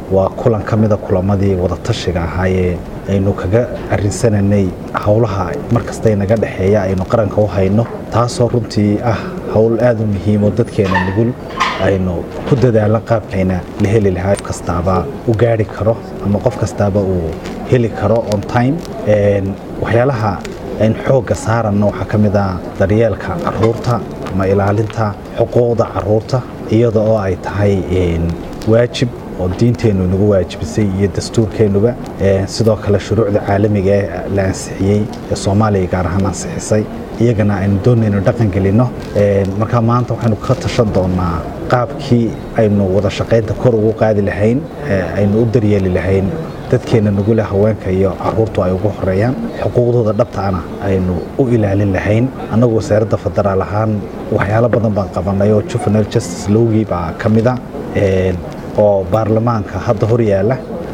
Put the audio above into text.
waa kulan ka mida kulamadii wadatashiga ahaayee aynu kaga arinsananay howlaha markasta naga dhexeeya aynu qaranka u hayno taasoo runtii ah howl aad u muhiimo dadkeena nugul aynu ku dadaalan qaabkayna la heli lahaa qof kastaaba u gaari karo ama qof kastaaba uu heli karo on time waxyaalaha aynu xoogga saaranno waxaa ka mid ah daryeelka caruurta ama ilaalinta xuquuqda caruurta iyada oo ay tahay waajib oo diinteennu inagu waajibisay iyo dastuurkeennuba sidoo kale shuruucda caalamiga ee la ansixiyey ee soomaaliya gaar ahaan ansixisay iyagana aynu doonayno dhaqan gelinno marka maanta waxaynu ka tashan doonaa qaabkii aynu wada shaqaynta kor ugu qaadi lahayn aynu u daryeeli lahayn dadkeenna nugule haweenka iyo caruurtu ay ugu horeeyaan xuquuqdooda dhabtaana aynu u ilaalin lahayn annagu wasaaradda federaal ahaan waxyaalo badan baan qabanay oo juvenile justice lowgii baa ka mida oo baarlamaanka hadda hor yaalla